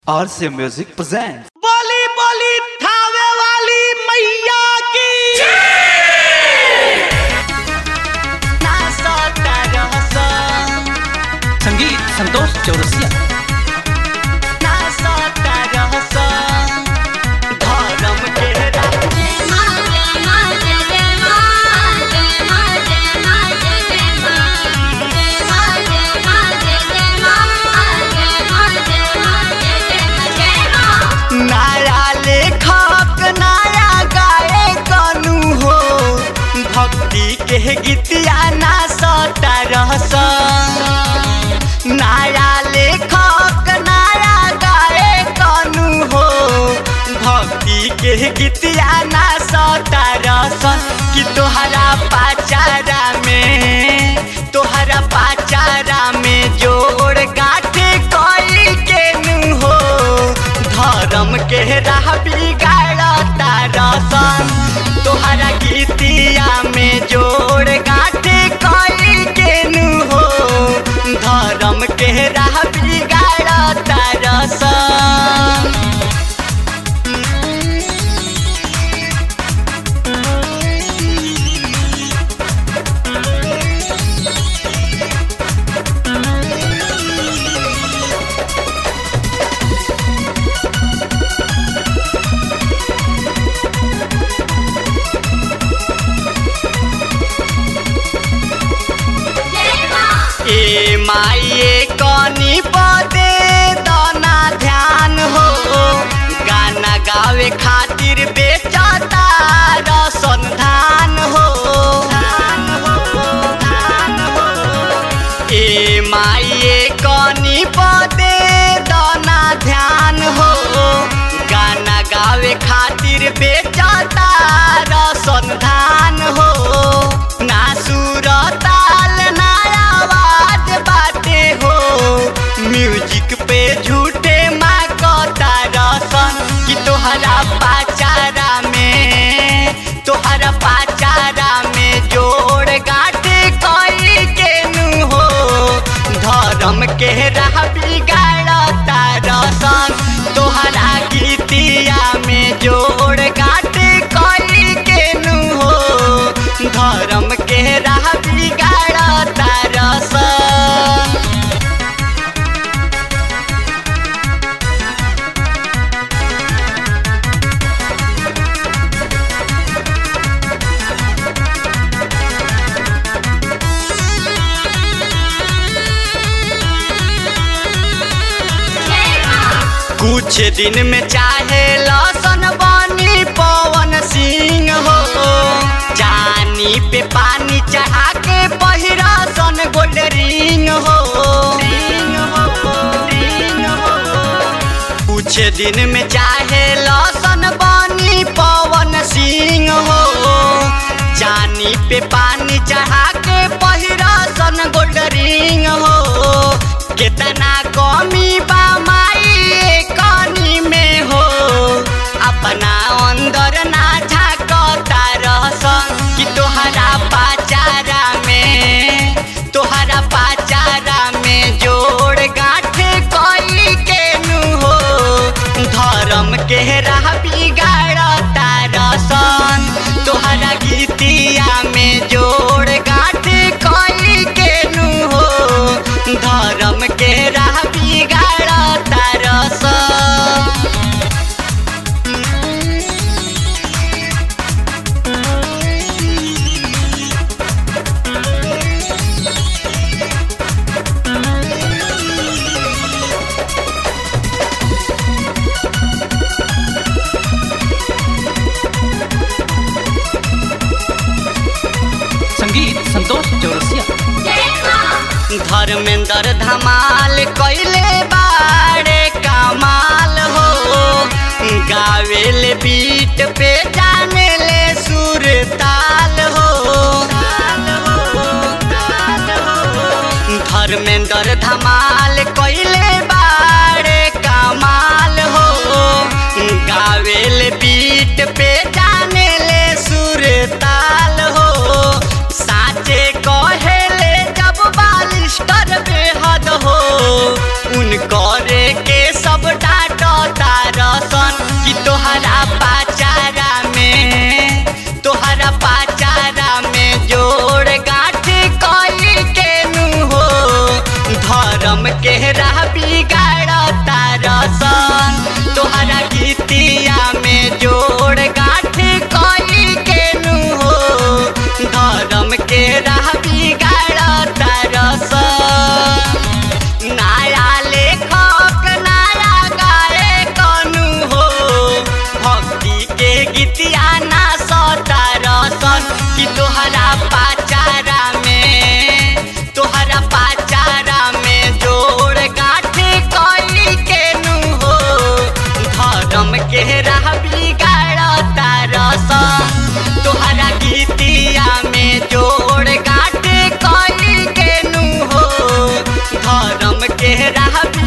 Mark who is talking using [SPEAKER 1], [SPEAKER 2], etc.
[SPEAKER 1] RCA Music presents.
[SPEAKER 2] बोली बोली थावे वाली मैया की
[SPEAKER 1] संगीत संतोष चौरसिया
[SPEAKER 2] नया लेखक नया गाए कनु हो भक्ति के गीतिया ना सता रहस नया लेखक नया गाए कनु हो भक्ति के गीतिया ना सता रहस कि तोहरा पाचारा में तोहरा पाचारा में जोड़ गाठे कोई के नु हो धर्म के राह बिगाड़ता रसन तोहरा गीतिया में जोड़ गाठे कोई के नु हो धर्म के राह बिगाड़ता रसन ए माइए कनी पदे दाना ध्यान हो गाना गावे खातिर बेचता रसन धान हो ए माइए कनी पदे दाना ध्यान हो गाना गावे खातिर बेचता रसन धान हो ना सुर ताल ना आवाज बाटे हो म्यूजिक पे झूठे माँ कता रसन कि तोहरा पाचारा में तोहरा पाचारा में जोड़ गाटे कोई के नु हो धर्म के राह बिगाड़ता रसन तोहरा गीतिया में जोड़ गाटे कोई के नु हो धर्म के राह बिगाड़ता रसन कुछ दिन में चाहे लसन बनी पवन सिंह हो जानी पे पानी चढ़ा के पहिरा सन गोल्ड रिंग हो कुछ दिन में चाहे लसन बनी पवन सिंह हो जानी पे पानी चढ़ा के पहिरा सन गोल्ड रिंग हो कितना कमी बा माई कनी में हो अपना अंदर ना झाकता रहसन कि तोहरा पाचारा में तोहरा पाचारा में जोड़ गाठे कोई के नु हो धर्म के राह बिगाड़ता रसन तोहरा गीतिया में जोड़ गाठे कोई के नु हो धर्म के राह बिगाड़ता रसन
[SPEAKER 1] संगीत संतोष चौरसिया
[SPEAKER 2] धर्मेंद्र धमाल कैले बाड़े कमाल हो गावेल बीट पे जाने ले सुर ताल हो धर्मेंद्र धमाल कैले बाड़े कमाल हो गावेल बीट पे जाने ले सुर ताल हो साचे कहेले जब बालिस्टर बेहद हो उनकर के सब डाट के राह बिगाड़ता रस तोहरा गीतिया में जोड़ काटे कई के नु हो धर्म के राह